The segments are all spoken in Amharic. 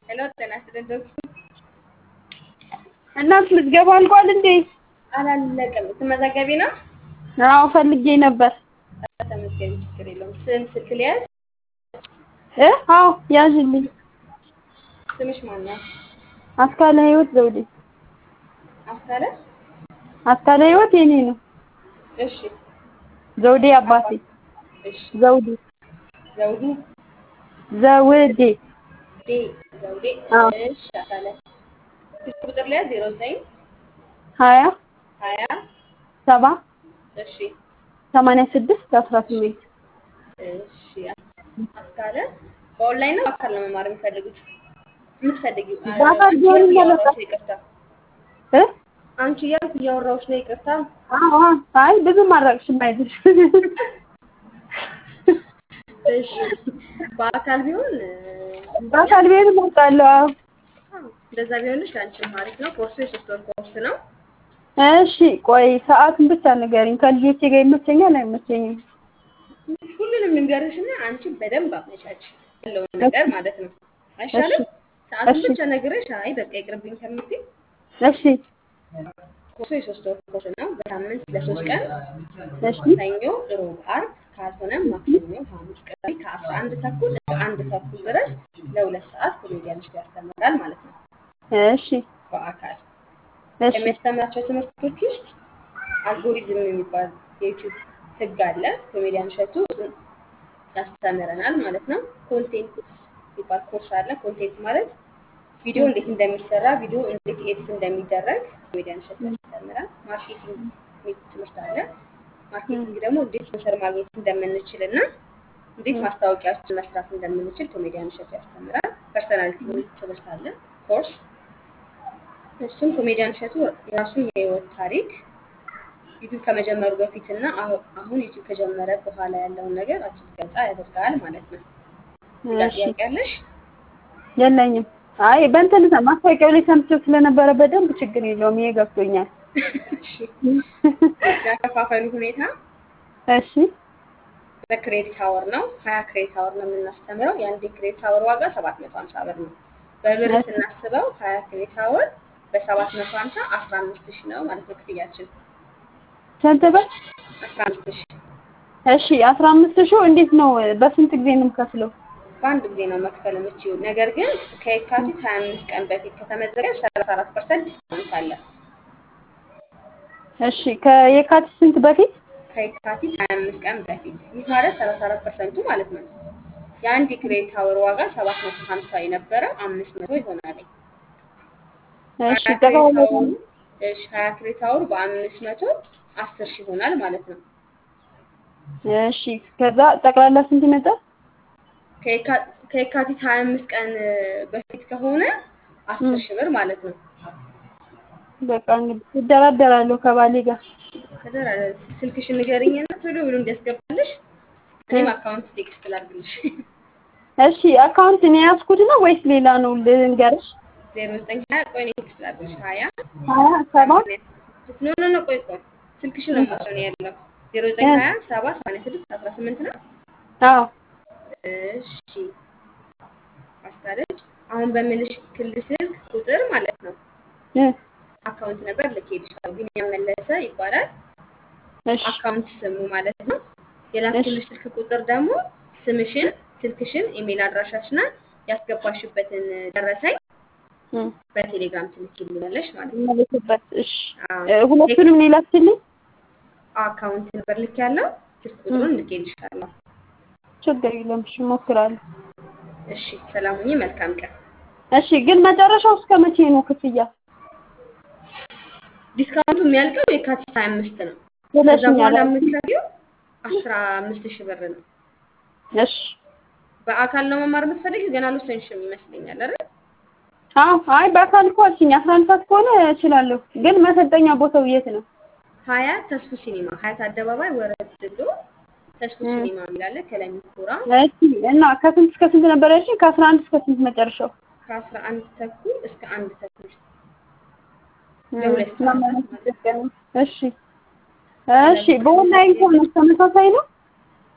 ሄሎ ጤና ይስጥልኝ ዶክተር። እናት ምዝገባ አልቋል እንዴ? አላለቀም። ትመዘገቢ ነው? አዎ ፈልጌ ነበር። ተመዝገቢ፣ ችግር የለውም። ስም ስልክ ሊያዝ? እ አዎ ያዥልኝ። ስምሽ ማን ነው? አስካለ ህይወት ዘውዴ። አስካለ? አስካለ ህይወት የኔ ነው። እሺ ዘውዴ አባቴ። እሺ። ዘውዴ ዘውዱ ዘውዴ ዴ ዘውዴ። አዎ። እሺ አስካለ። ስልክ ቁጥር ሊያዝ? ዜሮ ዘጠኝ ሀያ ሀያ ሰባ እሺ ሰማንያ ስድስት አስራ ስምንት እሺ አስካለ በኦንላይን ነው በአካል ነው መማር የሚፈልጉት? የምትፈልጊው በአካል አንቺ ቢሆን እያልኩ ይመረጣል። እያወራሁሽ ነው፣ ይቅርታ። እ አንቺ እያልኩ እያወራሁሽ ነው፣ ይቅርታ። አዎ አዎ። አይ ብዙም አልራቅሽም አይዞሽ። እሺ በአካል ቢሆን በአካል ቢሆን እመርጣለሁ። አዎ አዎ፣ እንደዛ ቢሆንሽ ለአንቺም አሪፍ ነው። ኮርሱ የሶስት ወር ኮርስ ነው። እሺ ቆይ ሰዓቱን ብቻ ንገሪኝ። ከልጆቼ ጋር ይመቸኛል አይመቸኝም? ሁሉንም ልንገርሽና አንቺ በደንብ አመቻች ያለውን ነገር ማለት ነው። አይሻልም? ሰዓቱን እሺ። ብቻ ነግረሽ አይ በቃ ይቅርብኝ ከምትይ እሺ ኮርሱ የሶስት ወር ኮርስ ነው። በሳምንት ለሶስት ቀን እሺ ሰኞ፣ ሮብ፣ አርብ ካልሆነም ማክሰኞ፣ ሐሙስ፣ ቅዳሜ ከአስራ አንድ ተኩል እስከ አንድ ተኩል ድረስ ለሁለት ሰዓት ኮሜዲያኖች ያስተምራል ማለት ነው እሺ በአካል እሺ ከሚያስተምራቸው ትምህርቶች ውስጥ አልጎሪዝም የሚባል የዩቲዩብ ህግ አለ። ኮሜዲያን እሸቱ እሱን ያስተምረናል ማለት ነው። ኮንቴንት የሚባል ኮርስ አለ። ኮንቴንት ማለት ቪዲዮ እንዴት እንደሚሰራ፣ ቪዲዮ እንዴት ኤዲት እንደሚደረግ ኮሜዲያን እሸቱ ያስተምራል። ማርኬቲንግ የሚል ትምህርት አለ። ማርኬቲንግ ደግሞ እንዴት ስፖንሰር ማግኘት እንደምንችል እና እንዴት ማስታወቂያዎችን መስራት እንደምንችል ኮሜዲያን እሸቱ ያስተምራል። ፐርሰናሊቲ የሚል ትምህርት አለ ኮርስ እሱም ኮሜዲያን እሸቱ የራሱን የህይወት ታሪክ ዩቲዩብ ከመጀመሩ በፊት እና አሁ- አሁን ዩቲዩብ ከጀመረ በኋላ ያለውን ነገር አጭር ገለጻ ያደርጋል ማለት ነው። ሌላ እሺ ጥያቄ ያለሽ? የለኝም። አይ በእንትን ማስታወቂያው ላይ ሰምቼው ስለነበረ በደንብ ችግር የለውም። ይሄ ገብቶኛል። እሺ። ያከፋፈሉ ሁኔታ እሺ በክሬዲት አወር ነው። ሀያ ክሬዲት አወር ነው የምናስተምረው። የአንድ የክሬዲት አወር ዋጋ ሰባት መቶ ሀምሳ ብር ነው። በብር እሺ። ስናስበው ሀያ ክሬዲት አወር በሰባት መቶ ሀምሳ አስራ አምስት ሺህ ነው ማለት ነው ክፍያችን ስንት ብር? አስራ አምስት ሺህ እሺ አስራ አምስት ሺህ እንዴት ነው? በስንት ጊዜ ነው የምከፍለው? በአንድ ጊዜ ነው መክፈል የምችይው። ነገር ግን ከየካቲት 25 ቀን በፊት ከተመዘገብ 34 ፐርሰንት ዲስካውንት አለ። እሺ ከየካቲት ስንት በፊት? ከየካቲት 25 ቀን በፊት ይህ ማለት 34 ፐርሰንቱ ማለት ነው። የአንድ የክሬዲት አወር ዋጋ 750 የነበረው 500 ይሆናል። እሺ 20 ክሬዲት ጠቅላላ አወሩ እሺ 20 ክሬዲት አወሩ በ500 10 ሺህ ይሆናል ማለት ነው። እሺ ከዛ ጠቅላላ ስንት ይመጣል? ከየካ- ከየካቲት 25 ቀን በፊት ከሆነ 10 ሺህ ብር ማለት ነው። በቃ እንግዲህ እደራደራለሁ ከባሌ ጋር። ከዛ ስልክሽን ንገሪኝና ቶሎ ብሎ እንዲያስገባልሽ እኔም አካውንት ቴክስት ላድርግልሽ። እሺ አካውንት እኔ ያዝኩት ነው ወይስ ሌላ ነው ልንገርሽ? ዜሮ ዘጠኝ ሀያ ቆይ እኔ ቴክስት ላድርግልሽ። ሀያ ሀያ ሰባ ኖ ኖ ኖ ቆይ ቆይ ስልክሽን ነው የምወስደው እኔ ያለው ዜሮ ዘጠኝ ሀያ ሰባ ሰማንያ ስድስት አስራ ስምንት ነው። አዎ እሺ አስታለች አሁን በምልሽ ክልል ስልክ ቁጥር ማለት ነው እ አካውንት ነበር ልኬልሻለሁ። ቢኒያም መለሰ ይባላል እሺ አካውንት ስሙ ማለት ነው። የላክልሽ ስልክ ቁጥር ደግሞ ስምሽን፣ ስልክሽን፣ ኢሜል አድራሻሽና ያስገባሽበትን ደረሰኝ እ በቴሌግራም ትልኪልኛለሽ ማለት ነው። መለስበት እሺ አዎ። እ ሁለቱንም እኔ ላክልኝ። አካውንት ነበር ልክ ያለው ስልክ ቁጥሩን ልኬልሻለሁ። ችግር የለም እሺ እሞክራለሁ። እሺ ሰላም ሁኚ። መልካም ቀን። እሺ ግን መጨረሻው እስከ መቼ ነው ክፍያ? ዲስካውንቱ የሚያልቀው የካቲት 25 ነው። ከዛ ብለሽኛል። በኋላ የምትከፍይው 15 ሺህ ብር ነው። እሺ በአካል ነው መማር የምትፈልጊው? ገና አልወሰንሽም ይመስለኛል አይደል? አዎ አይ በአካል እኮ አልሽኝ አስራ አንድ ሰዓት ከሆነ እችላለሁ። ግን መሰልጠኛ ቦታው የት ነው? ሀያት ተስፉ ሲኒማ ሀያት አደባባይ ወረድ ብሎ ተስፉ ሲኒማ የሚላለ ከለሚኩራ እሺ እና ከስንት እስከ ስንት ነበር ያልሽኝ? ከአስራ አንድ እስከ ስንት መጨረሻው? ከአስራ አንድ ተኩል እስከ አንድ ተኩል ለሁለት እና ሰዓት ማለት ማለት ነው። እሺ እሺ በኦንላይን ከሆነ ተመሳሳይ ነው?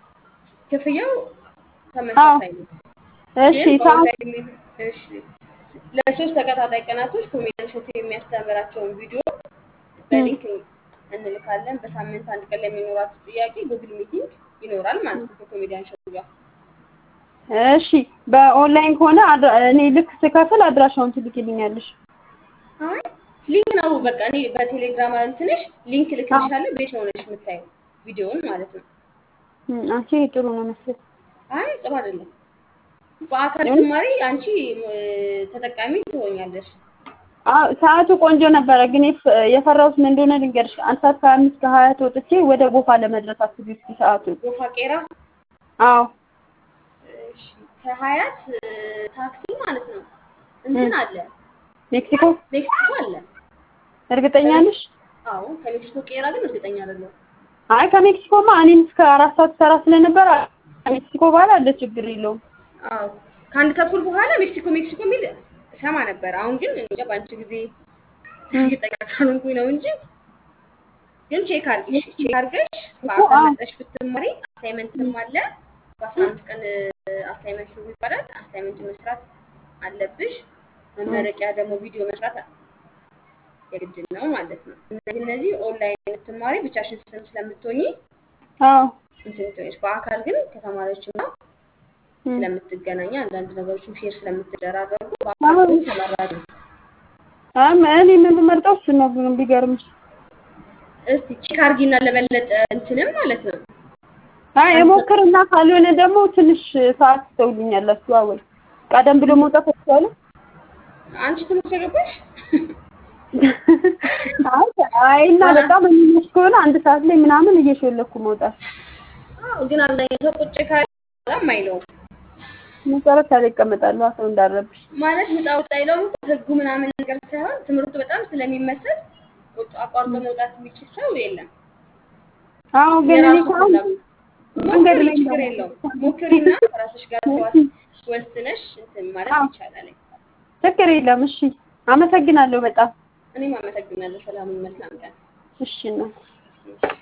ክፍያው ተመሳሳይ ነው። እሺ ግን ሰዓት በኦንላይን እሺ ለሶስት ተከታታይ ቀናቶች ኮሜዲያን እሸቱ የሚያስተምራቸውን ቪዲዮ በሊንክ እንልካለን። በሳምንት አንድ ቀን ለሚኖራችሁ ጥያቄ ጉግል ሚቲንግ ይኖራል ማለት ነው ከኮሜዲያን እሸቱ ጋር። እሺ በኦንላይን ከሆነ አድራ- እኔ ልክ ስከፍል አድራሻውን ትልክልኛለሽ። አይ ሊንክ ነው በቃ እኔ በቴሌግራም እንትንሽ ሊንክ ልክልሻለሁ። ቤት ነው ሆነሽ የምታየው ቪዲዮውን ማለት ነው። እም፣ አንቺ ጥሩ ነው መሰለኝ። አይ ጥሩ አይደለም። በአካል ስትማሪ አንቺ እ፣ ተጠቃሚ ትሆኛለሽ። አዎ ሰዓቱ ቆንጆ ነበረ፣ ግን የፍ- የፈራሁት ምን እንደሆነ ልንገርሽ። አንድ ሰዓት ከሀያ አምስት ከሀያት ወጥቼ ወደ ጎፋ ለመድረስ አስቢ እስኪ ሰዓቱን። ጎፋ ቄራ አዎ እሺ፣ ከሀያት እ፣ ታክሲ ማለት ነው እንትን አለ ሜክሲኮ ሜክሲኮ አለ። እርግጠኛ ነሽ? አዎ ከሜክሲኮ ቄራ ግን እርግጠኛ አይደለሁም። አይ ከሜክሲኮማ እኔም እስከ አራት ሰዓት ሰራ ስለነበረ ከሜክሲኮ በኋላ አለ ችግር የለውም። አዎ ከአንድ ተኩል በኋላ ሜክሲኮ ሜክሲኮ የሚል ሰማ ነበር። አሁን ግን እንጃ በአንቺ ጊዜ እርግጠኛ ካልሆንኩኝ ነው እንጂ ግን ቼክ አድርጊሽ ቼክ አድርገሽ በአካል መጠሽ ብትማሪ አሳይመንትም አለ። በአስራ አምስት ቀን አሳይመንት ነው ይባላል። አሳይመንት መስራት አለብሽ። መመረቂያ ደግሞ ቪዲዮ መስራት የግድ ነው ማለት ነው። እነዚህ እነዚህ ኦንላይን የምትማሪ ብቻሽን ስም ስለምትሆኚ አዎ እንትን ትሆኛለሽ። በአካል ግን ከተማሪዎች እና ስለምትገናኝ አንዳንድ ነገሮችን ሼር ስለምትደራረጉ በአካል ግን ተመራጭ ነው። አም እኔ የምመርጠው እሱ ነው ግን ቢገርምሽ። እስቲ ቼክ አድርጊና ለበለጠ እንትንም ማለት ነው አይ የሞክርና ካልሆነ ደግሞ ትንሽ ሰዓት ትተውልኛላችሁ። አወል ቀደም ብሎ መውጣት ይቻላል። አንቺ ትምህርት የገባሽ አይ አይ እና በጣም የሚመሽ ከሆነ አንድ ሰዓት ላይ ምናምን እየሾለኩ መውጣት አዎ፣ ግን አብዛኛው ሰው ቁጭ ካለ በጣም አይለውም መሰረት ላይ ይቀመጣሉ ሰው እንዳረብሽ። ማለት ውጣ ውጣ አይለውም እኮ ህጉ ምናምን ነገር ሳይሆን ትምህርቱ በጣም ስለሚመሰል ቁጭ አቋርጦ መውጣት የሚችል ሰው የለም። አዎ ግን እኔ የራሱ ካሁን ፍላጎት መንገድ ሞክሪ፣ ላይ ችግር የለውም። ሞክሪና ከራስሽ ጋር ተዋስ ወስነሽ እንትን ማለት አዎ። ይቻላል። ችግር የለም። እሺ አመሰግናለሁ በጣም እኔም አመሰግናለሁ። ሰላም፣ መልካም ቀን። እሺ ነው። እሺ።